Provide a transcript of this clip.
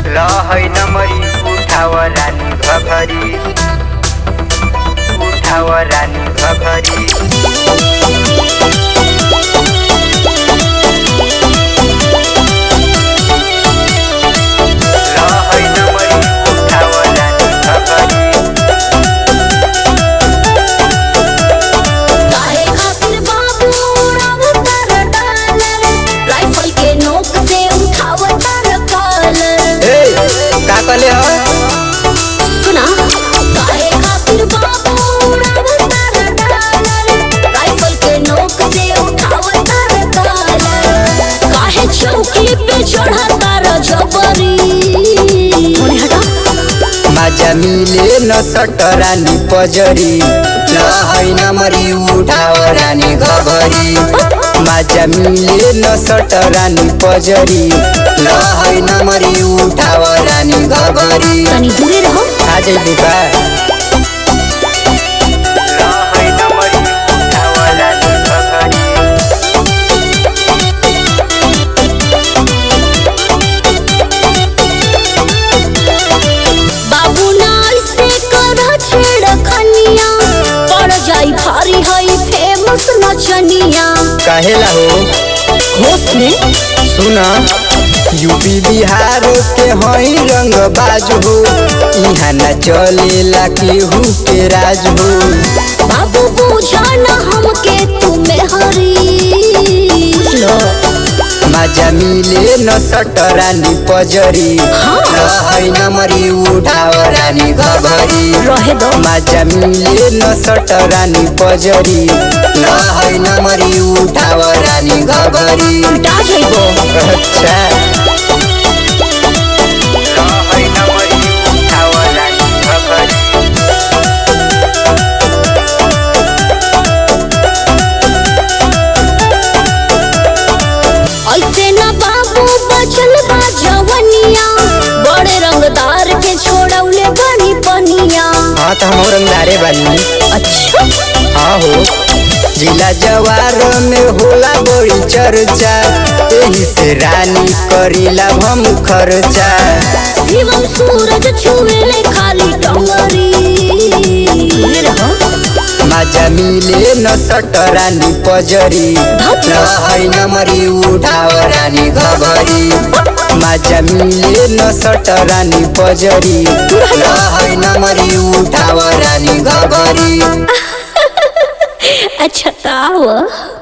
लहै नमरी उठाव रानी घघरी उठाव रानी घघरी लहै नमरी उठाव रानी घघरी काहे खातिर बाबू उड़ावतार डालर राइफल के नोक से उठावतार कॉलर ए का कहले ह सुना काहे खातिर बाबू उड़ावतार डालर राइफल के नोक से उठावतार कॉलर काहे चौकी पे चढ़ातार जबरी थोड़ी हटा माझ्या मिले न सटरानी पजरी लहै नमरी उठाव रानी घघरी माझ्या मिले न सटरानी पजरी लहै नमरी उठाव रानी घघरी तनी दूरे रहो आज बुबा लहै नमरी उठाव रानी घघरी बाबू नाल से कर छेड़ खनिया पड़ जाई भारी हई फेमस नचनिया कहेला हो होश में सुना यूपी बिहार के हई रंग बाज हो यहाँ न चलेला केहू के राज हो बाबू पूछा न हमके तुम्हें हरी लो माझा मिले न सटरानी पजरी रहै नमरी उठाव रानी घघरी रहे दो माझा मिले न सटरानी पजरी रहै नमरी उठाव रानी घघरी उल्टा जाइबो अच्छा रहै नमरी उठाव रानी घघरी ऐसे न बाबू बचल बा जवनिया बड़े रंगदार के छोड़ौले बनी पनिया हाँ तो हम रंगदारे बानी अच्छा हाँ हो जिला जवार में होला बड़ी चर्चा एही से रानी करीला हम खर्चा शिवम सूरज छुएले खाली टंगरी माझा मिले न सटरानी पजरी रहै नमरी उठाव रानी घघरी माझा मिले न सटरानी पजरी रहै नमरी उठाव रानी घघरी अच्छा ताव